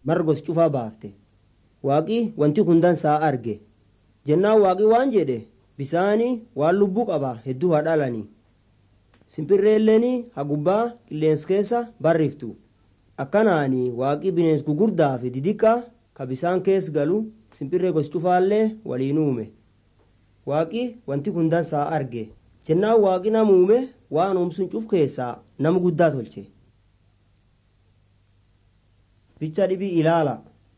margos cufaa baafte waaqi wanti kun dansaa arge jennaan waaqi waan jedhe bisaanii waan lubbuu qaba hedduu haa dhalanii simpirreelleen hagubbaa qilleensa keessa barriftu akkanaani waaqi bineensa gugurdaa fi didiqqaa ka bisaan keessa galu simpirree gos cufaallee waliin uume waaqi wanti kun dansaa arge jennaan waaqi nama uume waan uumsuun cuf keessaa nama guddaa tolche bicha dhibii ilaala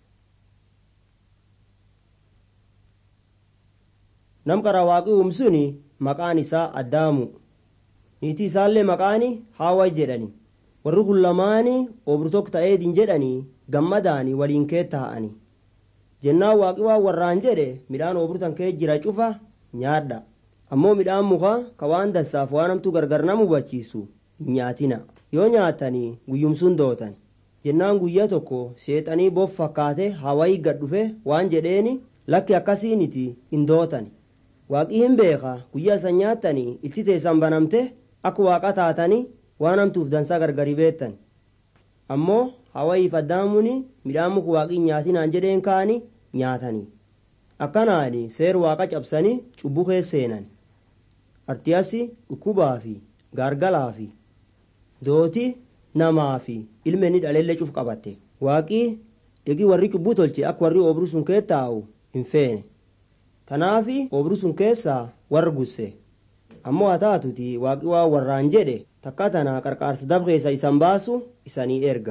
nam qara waaqi uumsuun maqaan isaa addaamu niitii isaallee maqaan haawaa jedhani warri kun lamaanii obrtok ta'eedin jedhanii gammadaanii waliin kee taa'anii jennaan waaqi waan warraan jedhe midhaan obrtan kee jira cufa nyaadha ammoo midhaan mukaa ka waan dansaaf waan hamtuu gargar nama hubachiisu hin nyaatina yoo nyaatanii guyyumsuun dootan jennaan guyyaa tokko seexanii boof fakkaate hawayii gad dhufe waan jedheeni lakki akkasiiniti hin dootan waaqii hin beeka guyyaa isan nyaattanii itti teessan banamte akka waaqa taatanii waan hamtuuf dansaa gargari beettan ammoo hawayiif addaamuun midhaan muka waaqii nyaatinaan jedheen kaanii nyaatanii akkanaani seer waaqa cabsanii cubbuu keessa seenan artiyasi dhukkubaa fi gaargalaa fi dooti namaa fi ilmeenni dhaleellee cuf qabatte waaqii dhigi warri cubbuu tolche akka warri obruu sun kee taa'u hin feene tanaafi obruu sun keessaa warra gusse ammoo haa taatuti waaqi waan warraan jedhe takka tana qarqaarsa dab keessa isan baasu isanii erga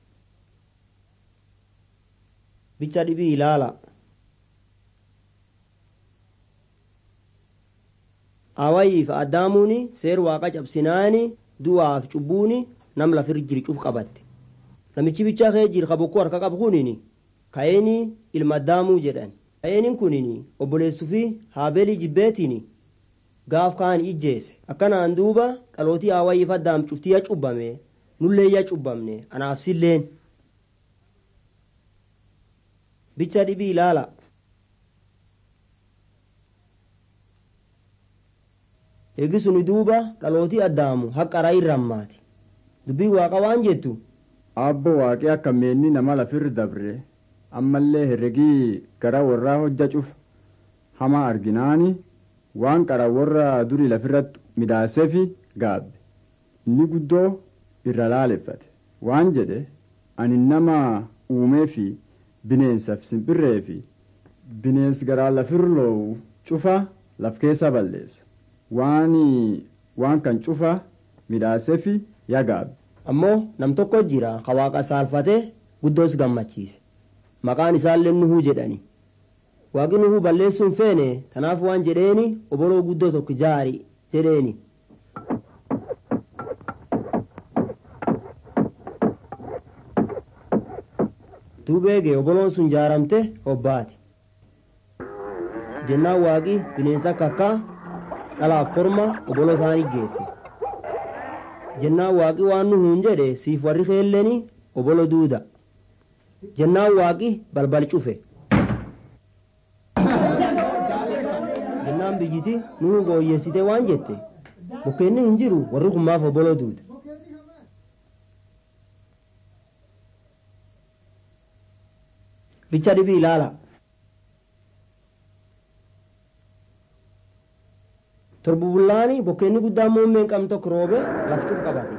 bicha dhibii ilaala awayiif addaamuun seer waaqa cabsinaani du'aaf cubbuuni nam lafir jiri cuf qabatte namichi bichaa kee jir kabokkuu harka qabu kunin ka'eeni ilma addaamuu jedhan ka'eenin kunin obboleessuu fi haabeelii jibbeetiin gaaf kaan ijjeese akkanaan duuba dhalootii awayiif addaam cuftii ya cubbame nullee ya cubbamne anaaf silleen bicha dhibii ilaala eegisuni duuba dhalootii addaamu haqqaraa irrammaati dubbii waaqa waan jettu abbo waaqii akka meenni nama lafirra dabre ammallee herregii gara warraa hojja cuf hamaa arginaani waan qara warra durii lafirratti midhaaseefi gaabbe inni guddoo irra laaleffate waan jedhe ani nama uumee fi bineensaaf simbirree fi bineens garaa lafirra loowu cufa laf keessa balleessa waan waan kan cufa midhaaseefi yaa gaabbe. ammoo nam tokko jira ka waaqa saalfate guddoos gammachiise maqaan isaallee nuhuu jedhani waaqi nuhuu balleessuun feene tanaaf waan jedheeni oboloo guddoo tokko jaari jedheeni duubeege oboloon sun jaaramte obbaati jennaan waaqi bineensa akka akkaa dhalaaf korma oboloo isaanii geesse jennaan waaqi waan nuhuun jedhe siif warri keelleni obolo duuda jennaan waaqi balbal cufe jennaan biyyiti nuhu gooyyeessite waan jette mukkeenni hin jiru warri kummaaf obolo duuda bicha dhibii ilaala torbubullaani bokkeenni guddaan muummeen qabnu tokko roobe lafcuuf qabate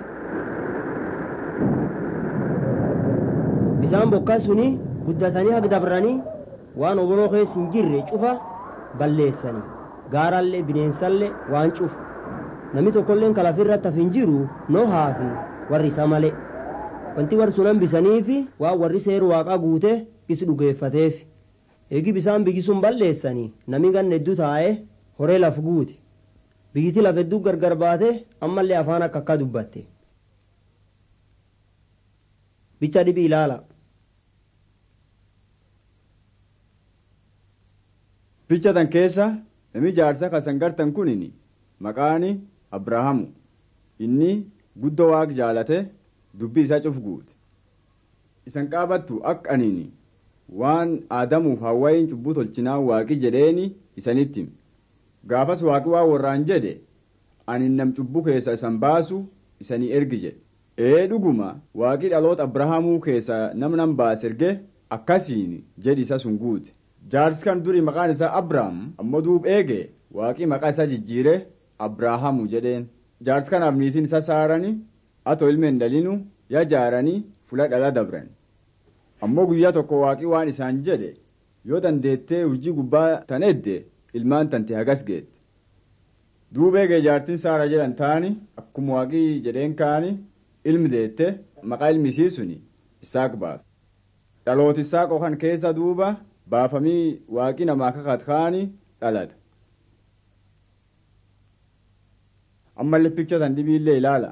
bisaan bokkaa suni guddatanii haga dabranii waan oboloo keessa hin jirre cufa balleessanii gaarallee bineensallee waan cufu namni tokkolleen kalafirratti haf hin jiru nohaa fi warri isa malee wanti warri sun hambisanii fi waan warri seeru waaqaa guute is dhugeeffateef eegi bisaan biyyi sun balleessanii nami ganna hedduu taa'ee horee laf guute biyyiti laf hedduu gargar baate ammallee afaan akka akka dubbatte bicha dhibii ilaala Bicha tan keessa nami jaarsa kasan gartan kunin maqaani Abrahaamu inni guddoo waaq jaalate dubbii isaa cuf guute isan qaabattu akka aniini waan aadamuuf hawwayin cubbuu tolchinaa waaqi jedheeni isanitti gaafas waaqi waa warraan jedhe ani nam cubbuu keessa isan baasu isanii ergi jedhe ee dhuguma waaqii dhaloota abrahaamuu keessa nam nam baase erge akkasiin jedhi isa sun guute jaarsi kan durii maqaan isaa abrahaam ammoo duub eege waaqii maqaa isaa jijjiire abrahaamu jedheen jaarsi kanaaf niitiin isa saaranii atoo ilmeen dhalinu ya jaaranii fula dhala dabran ammoo guyyaa tokko waaqii waan isaan jedhe yoo dandeettee hojii gubbaa tan edde ilmaan tante hagas geette duub eegee jaartiin saara jedhan taani akkuma waaqii jedheen kaani ilmi deette maqaa ilmi isii suni isaaq baafte dhalooti isaaqoo kan keessa duuba baafamii waaqii namaa kakat kaani dhalata ammallee pikcha tan dhibiillee ilaala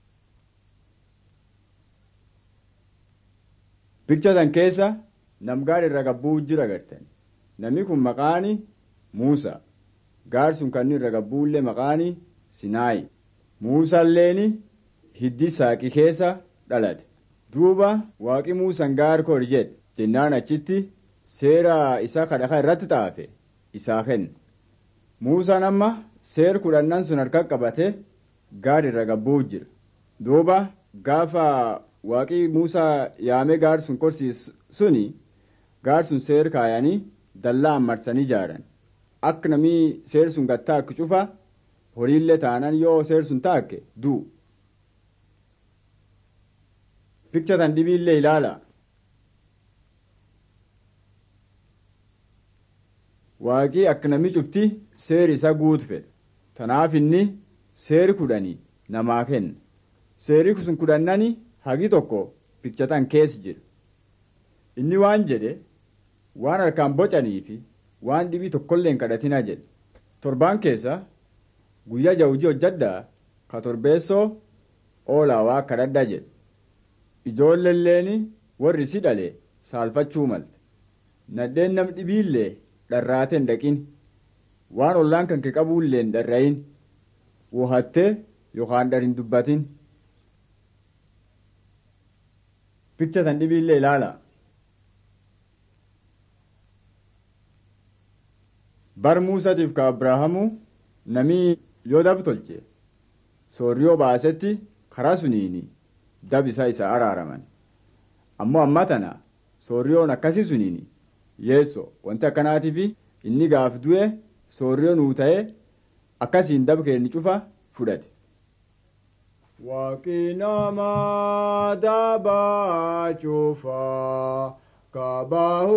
pikcha tan keessa namgaar irra gabbuu jira gartan namni kun maqaani muusaa gaar sun kan irra gabbuullee maqaani sinaayi muusaalleeni hiddi saaqi keessa dhalate duuba waaqi muusan gaar kor jedhe jennaan achitti seera isaa kadhaka irratti xaafe isaa kenne muusaan amma seer kudhannan sun harka qabate gaar irra gabbuu jira duuba gaafa waaqi muusaa yaamee gaar sun korsiis suni gaar sun seer kaayanii dallaa marsanii ijaaran akka namni seer sun gattaakki cufa horiillee taanan yoo seer sun taakke duu pikcha tan dhibiillee ilaala waaqii akka namni cufti seer isa guutu fedha tanaaf inni seeri kudhanii namaa kenna seeri sun kudhannani hagi tokko pikcha tan keessa jira inni waan jedhe waan harkaan bocanii fi waan dhibii tokkollee hin kadhatinaa jedhe torbaan keessa guyyaa jawujii hojjaddaa ka torbeessoo oolaa waa kadhadhaa jedhe ijoolleelleen warri si dhale saalfachuu malte nadheen nam dhibiillee dharraatee hin dhaqin waan ollaan kan kee qabuullee hin dharra'in wohattee yookaan dhar hin dubbatin pikcha tan dhibiillee ilaala. bar muusatiif ka abrahaamu namii yoo dab tolche soorriyoo baasetti karaa suniini dab isaa isa araaraman ammoo amma tana soorriyoon akkasii suniini yeesso wanti akkanaatiif inni gaaf du'e soorriyoo nuu ta'e akkasiin dab keenni cufa fudhate. Waaqi nama dabaa cufaa kabahu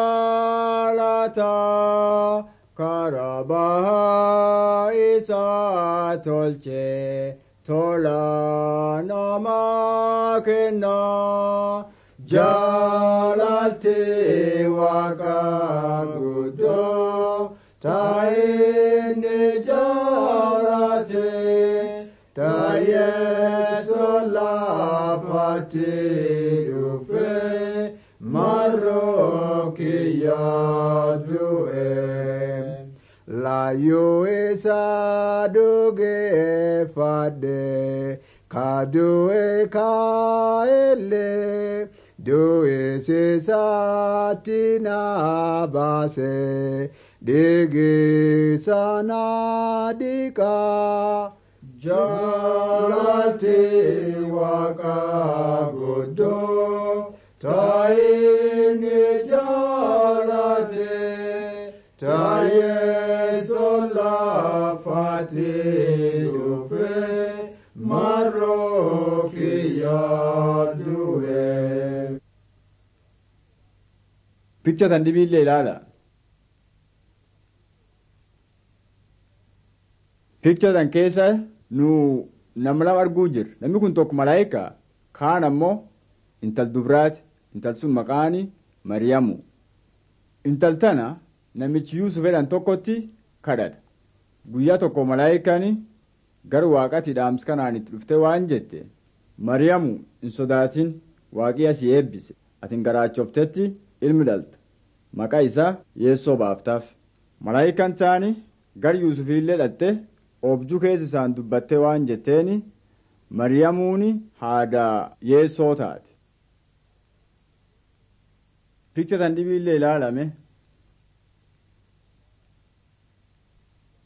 jaalataa. karabaha isa tolche tola nama kenna jaalate waaqa guddoo taa'inni jaalate taa'yeeso laafatti dhufe marroo kiyyaa du'e. Laayoo isa dhugeeffadhe kadu'e kaa'ellee du'e seesaatti na baase dhiigisa na dhiqaa. Jaalate waaqa guddoo taa'inni jaalate taa'ee solaafate dhufe marroo kiyyaa du'e. Picha tan dhibiillee ilaala. Picha tan keessa nu nama lama arguu jirra. Namni kun tokko malaayika kaan ammoo intal dubraati. Intal sun maqaani Mariyamu. Intal tana namichi Yuusuf jedhan tokkotti kadhata. Guyyaa tokko malaayikaan gara waaqatti dhaamsa kanaan itti dhufte waan jette. Mariyamu hin sodaatin waaqii asii eebbise. Atin garaachoftetti ilmi dhalta. Maqaa isaa yeessoo baaftaaf. Malaayikaan taani gara Yuusufillee dhatte objuu keessa isaan dubbattee waan jetteeni Mariyamuuni haadha yeessoo taate. Picha tan dhibiillee ilaalame.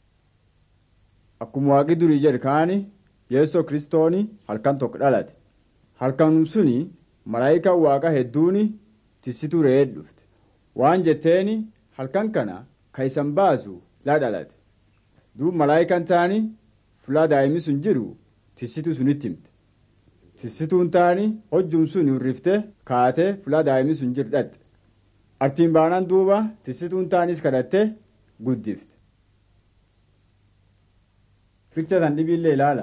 Akkuma waaqi durii jedhe kaani yeessoo kiristooni halkan tokko dhalate. halkanum suni malaayikaan waaqa hedduuni tisituu re'ee dhufte waan jetteeni halkan kana ka isan baasu laa dhalate duub malaayikaan taani fulaa daa'imni sun jiru tisituu sunitti himte tisituun taani hojjum sun hurrifte kaatee fulaa daa'imni sun jiru dhatte artiin baanaan duuba tisituun taanis kadhatte guddifte. Picha tan dhibiillee ilaala.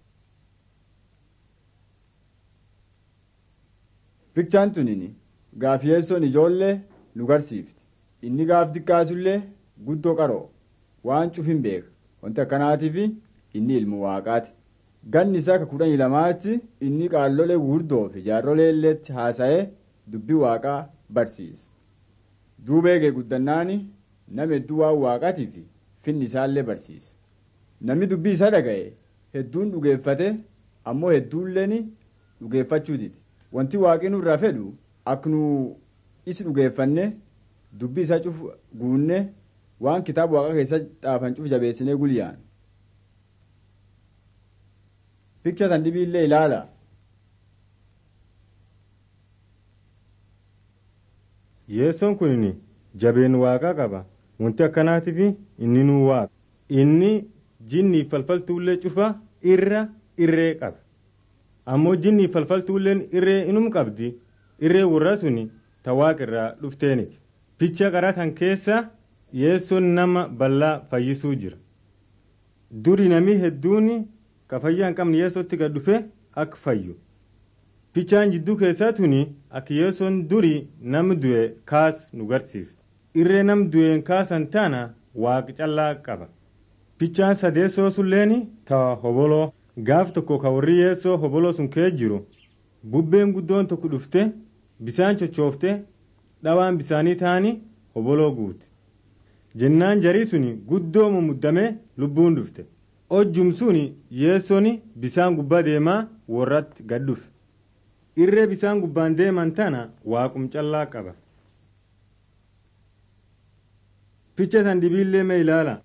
Bichaan tunini gaafiyessoon ijoollee nu garsiifti. Inni gaaf xiqqaasullee guddoo qaroo waan cufin beeka. Wanti akkanaatiif inni ilmu waaqaati. Ganni isaa ka kudhanii lamaatti inni qaallolee gurguddoo fi jaarrolee illeetti haasa'ee dubbii waaqaa barsiisa. Duuba eegee guddannaani nama hedduu waan waaqaatii fi finni isaallee barsiisa. Namni dubbii isaa dhaga'e hedduun dhugeeffate ammoo hedduulleen dhugeeffachuu dide. Wanti waaqni nurraa fedhu akka nu isi dhugeeffanne dubbii isaa cuf guunne waan kitaaba waaqa keessa xaafan cuf jabeessinee gulyaan. Picha tan dhibiillee ilaala. Yeessoon kun jabeen waaqaa qaba. Wanti akkanaatiif inni nuu waaqa. Inni jinnii falfaltuullee cufa irra irree qaba. Ammoo jinnii falfaltuulleen irree inum qabdi. Irree warra suni ta waaqirraa dhufteeniti. Picha qaraa kan keessa yeessoon nama bal'aa fayyisuu jira. Duri namni hedduun ka fayyaa hin qabne yeessootti gad dhufe akka fayyu. Pichaan jidduu keessaa tuni akka yeessoon duri nama du'e kaas nu garsiifti. Irree nam du'een kaasan taana waaqa callaa qaba. Pichaan sadeessoo sulleen ta'a hoboloo gaaf tokko ka warri yeessoo hoboloo sun kee jiru bubbeen guddoon tokko dhufte bisaan cochoofte dhawaan bisaanii ta'anii hoboloo guute. Jennaan jarii suni guddoo mumuddamee lubbuun dhufte. Hojjum suni yeessoon bisaan gubbaa deemaa warratti gad dhufe. Irree bisaan gubbaan deeman tana waaqum callaa qaba. Picha san dhibiillee mee ilaala.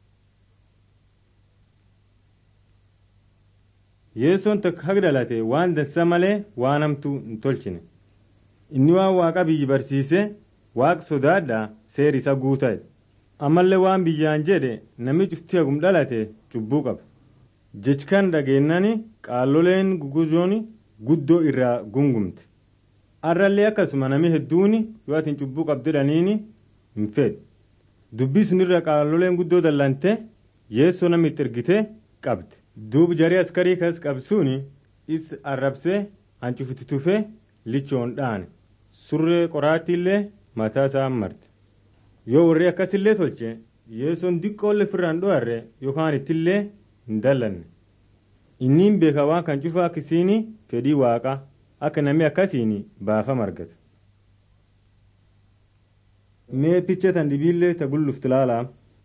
Yeessoon tokko haga dhalate waan dansa malee waan hamtuu hin tolchine. Inni waan waaqa biyyi barsiise waaqa sodaadhaa seer isa guuta'e. Ammallee waan biyyaan jedhe namni cuftii hagum dhalate cubbuu qaba. Jechkan dhageennani qaalloleen guguddoon guddoo irraa gungumte. Arrallee akkasuma namni hedduun yoo ati cubbuu qabdidhaniini hin fedhu. Dubbii sunirra qaalloleen guddoo dallante yeessoo namni itti ergite qabde. duub jarii askarii kas qabsuuni is arrabsee hancufitti tufee lichoon dhaane surree qoraattiillee mataa isaa marte yoo warri akkasillee tolche yeessoon diqqoolle firraan dho'arre yookaan ittillee hin dallanne inniin beeka waan kan cufa akkasiin fedhii waaqa akka namni akkasiin baafama argatu. mee picha tan dhibiillee ta gulluftu laalaa.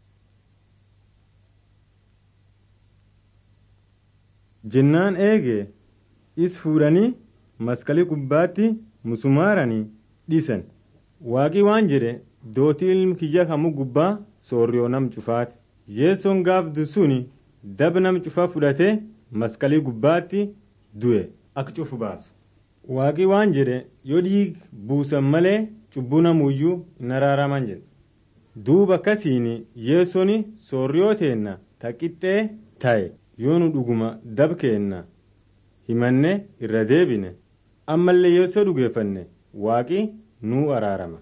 jennaan eege is fuudhanii maskalii gubbaatti musumaaranii dhiisan waaqii waan jedhe dootii ilmi kiyya kamuu gubbaa soorriyoo nam cufaati yeessoon gaafdu suni dab nam cufaa fudhatee maskalii gubbaatti du'e akka cufu baasu waaqii waan jedhe yoo dhiig buusan malee cubbuu namuyyuu hin araaraman jedhe duuba akkasiin yeessoon soorriyoo teenna taqixxee ta'e. yoo nu dhuguma dab keenna himanne irra deebine ammallee yeessoo dhugeeffanne waaqi nuu araarama.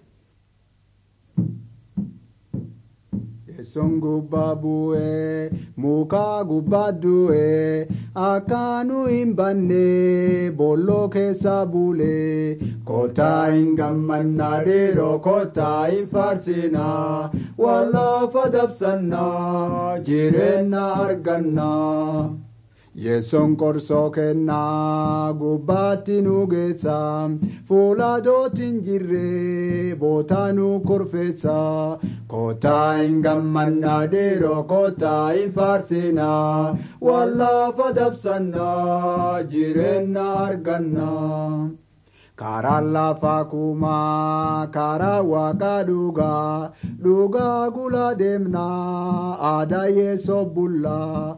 Yeessoon gubbaa bu'ee mukaa gubbaa du'ee akka nu hin banne booloo keessa bulee kottaa hin gammannaa dhiiroo kottaa hin faarsinaa wallaafa dabsannaa jireenya argannaa. Yeessoon qorsoo kennaa gubbaatti nu geessa fuula dootiin jirre bootaa nu korfeessa kottaa hin gammannaa dhiiroo kottaa hin faarsinaa wallaafa dabsannaa jireenya argannaa. karaa lafa kumaa karaa waaqa dhugaa dhugaa gula deemnaa aadaa yeessoo bullaa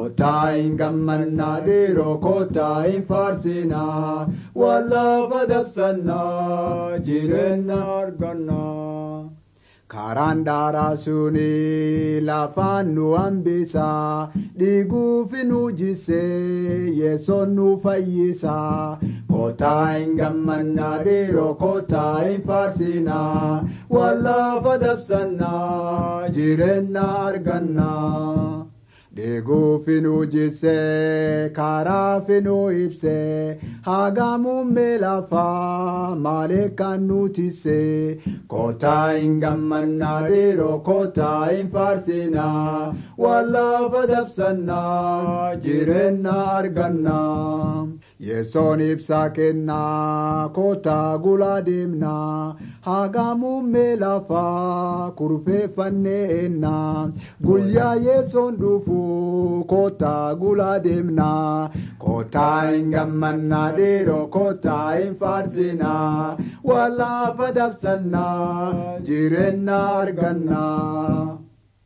Kottaa hin gammannaa dhiiroo kottaa hin faarsinaa waan lafa dabsannaa jireenya argannaa. Karaan daaraa suni lafaan nu hambisaa dhiiguuf nu jisee yesoon nu fayyisaa. Kottaa hin gammannaa dhiiroo kottaa hin faarsinaa waan lafa dabsannaa jireenya argannaa. Dhiiguufi nu jisee karaafi nu ibsee hagamummee lafaa malee kan nu tisee kottaa hin gammannaa dhiiroo kottaa hin faarsinaa waan lafa dabsannaa jireenya argannaa. Yesoon ibsaa kennaa kottaa gulaa deemnaa hagamummee lafaa kurfeeffannee ennaa guyyaa yesoon dhufu. kottaa gulaa deemnaa kottaa hin gammannaa dhiiroo kottaa hin faarsinaa waan lafa dabsannaa jireenya argannaa.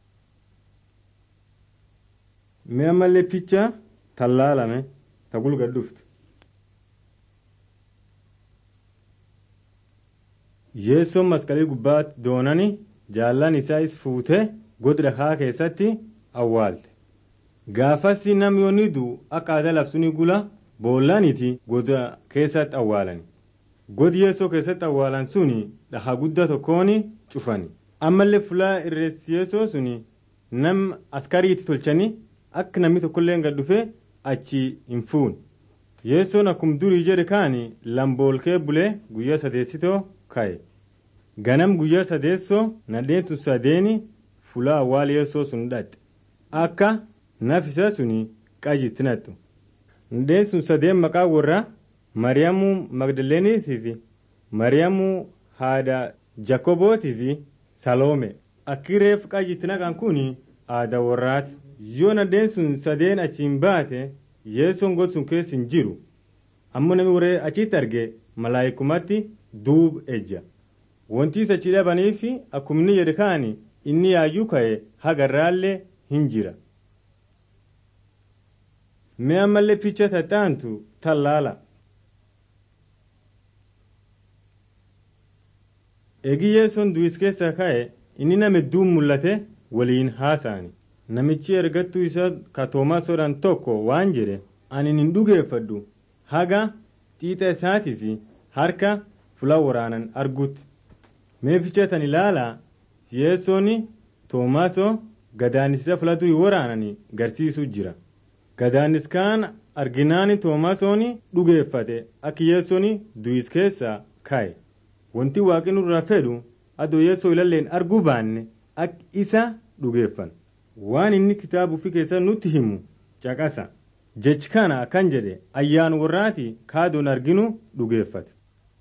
Mi'a mallee picha tallaalame ta gulga dhuftu. Yeessoon masqalii gubbaatti doonani jaallan isaa is fuutee godra haa keessatti awwaalte. gaafasi nam yoonni du'u akka aadaa labsuuni gula boollaaniti goda keessatti awwaalani godi yeessoo keessatti awwaalan suni dhahaa guddaa tokkoon cufani ammallee fulaa irreessi yeessoo suni nam askariitti tolchani akka namni tokkollee gad dhufe achi hin fuun yeessoon akkum durii jedhe kaani lamboolkee bulee guyyaa sadeessitoo ka'e ganam guyyaa sadeessoo nadheentu sadeeni fulaa awwaal yeessoo sun dhaqxe akka nafisa suni qajitti nattu ndeen sun sadeen maqaa warra mariyamuu magdaleeniitii fi mariyamuu haadha jakobootii fi saloome akki reef qajitti naqan kun aada warraati yoo nadeen sun sadeen achiin baate yeessoon god sun keessa hin jiru ammoo namni warree achitti arge malaayikumatti duub ejja wantiis achi dhabaniif akkuma inni jedhe kaani inni yaayyuu ka'e hagarraallee hin jira. Mee ammallee fiicha tattaantu tallaala. Eegi yeessoon du'is keessaa ka'e inni nama hedduun mul'ate waliin haasa'ani. Namichi ergattuu isaa ka Toomaasodhaan tokko waan jedhe ani hin dhugeeffadhu haga xiixa isaatii fi harka fula waraanan argutti. Mee fiicha tan ilaalaa yeessoon Toomaasoo gadaanisa fula durii waraananii garsiisuu jira. Gadaanis kaan arginaani Toomasoon dhugeeffate akka yeessoon du'is keessaa ka'e. Wanti waaqni nurraa fedhu adoo yeessoo ilalleen arguu baanne akka isa dhugeeffan. Waan inni kitaaba ofii keessaa nutti himu caqasa. Jechi kana akkan jedhe ayyaan warraati kaadoon arginu dhugeeffate.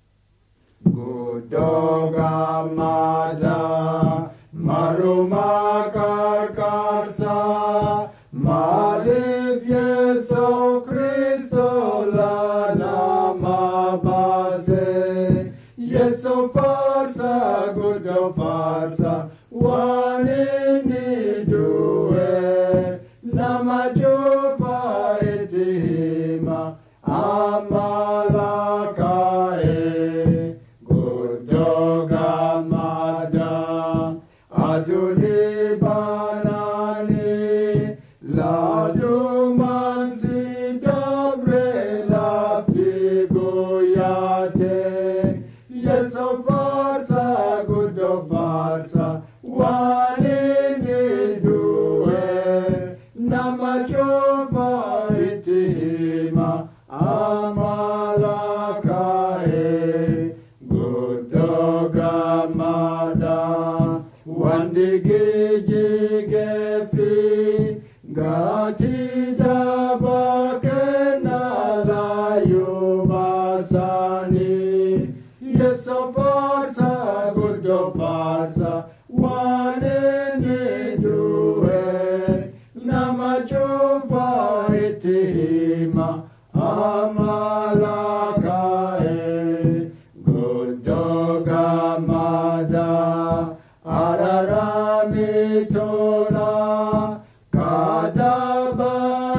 Guddoo gammadaa marumaa qarqarsaa. Maaliif Yeesoo Kiristoo nama baase Yeesoo faarsa guddoo faarsa waan inni du'e nama cufa itti hima amala kaa'e guddoo gammadaa aduunii baanaanii. Laadumaan si dabre lafti guyyaate Yeesoo faarsa guddoo faarsa waan inni du'e nama cufa itti hima amala kaa'e guddoo gammadaa waan digijigeefi. Gati daba kenna layu basani Yeso farsa gudo farsa wane ni duwe Nama chufa itima amala kae Gudo gamada ararami tola Kadaba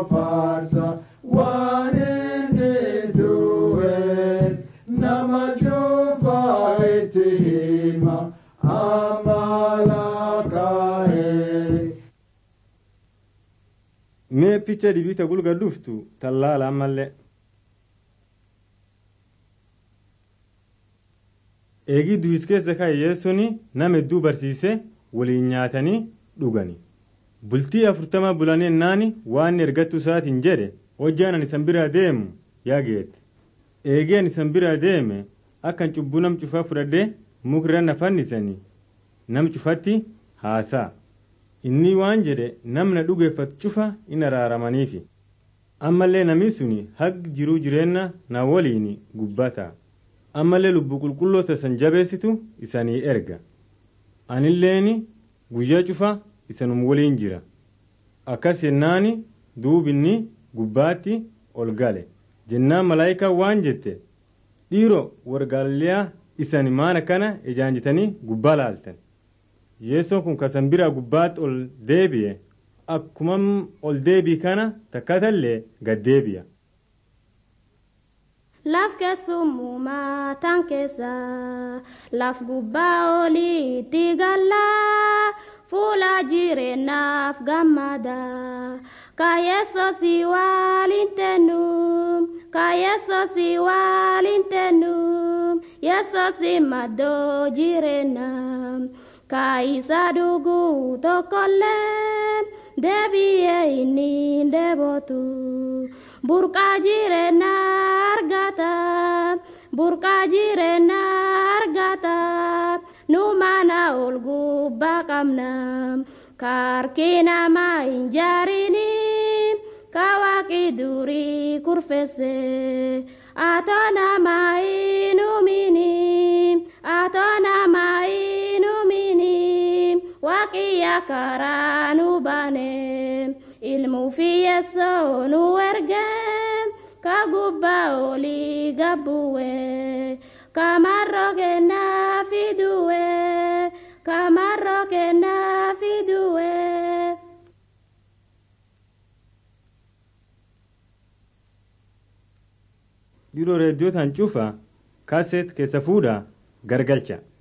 faarsa waan inni du'e nama cufaa itti hima amala kaa'e. mee picha dibita gulga dhuftu tallaala ammallee eegii duwis keessa ka'e yeessuni nama hedduu barsiise waliin nyaatanii dhugani bultii afurtama bulanii ennaani waan ergattuu isaatiin jedhe hojjaan ani isan biraa deemu yaa geette eegee ani isan biraa deeme akkan cubbuu nam cufaa fudhadhee mukirra na fannisanii nam cufatti haasaa inni waan jedhe namna dhugeeffatu cufa in araaramaniifi ammallee namni suni hag jiruu jireenna na waliin gubbata ammallee lubbu qulqulloota san jabeessitu isanii erga anilleeni guyyaa cufa isanum waliin jira akkas jennaani duubinni gubbaatti ol gale jennaan malaayikaa waan jette dhiiro wargaaliyaa isani maana kana ejaanjitanii gubbaa laaltan yeessoon kun kasan biraa gubbaatti ol deebi'e akkuma ol deebii kana takkatallee gad deebi'a. Laaf keessummaa tan keessa laaf gubbaa oliitti galla fuula jireenyaaf gammada kaayeessoo si waliin tennu kaayeessoo si waliin tennu yeessoo si maddoo jireenyaa. kaayisa dhuguu tokkollee deebi'ee inni deebotu burqaa jireenyaa argata burqaa jireenyaa argata nu mana ol gubbaa qabna kaarkii namaa hin jaarini kawaaqi durii kurfeesse atoo namaa hin uumini atoo namaa hin uumini waaqiyya karaa nu baane ilmuu fi yeessoo nu erge ka gubbaa olii gabbuwe kamarroo kennaa fiduwe kamarroo kennaa fiduwe. dhiroo reediyootaan cufa kaaseet keessa fuudhaa gargalcha.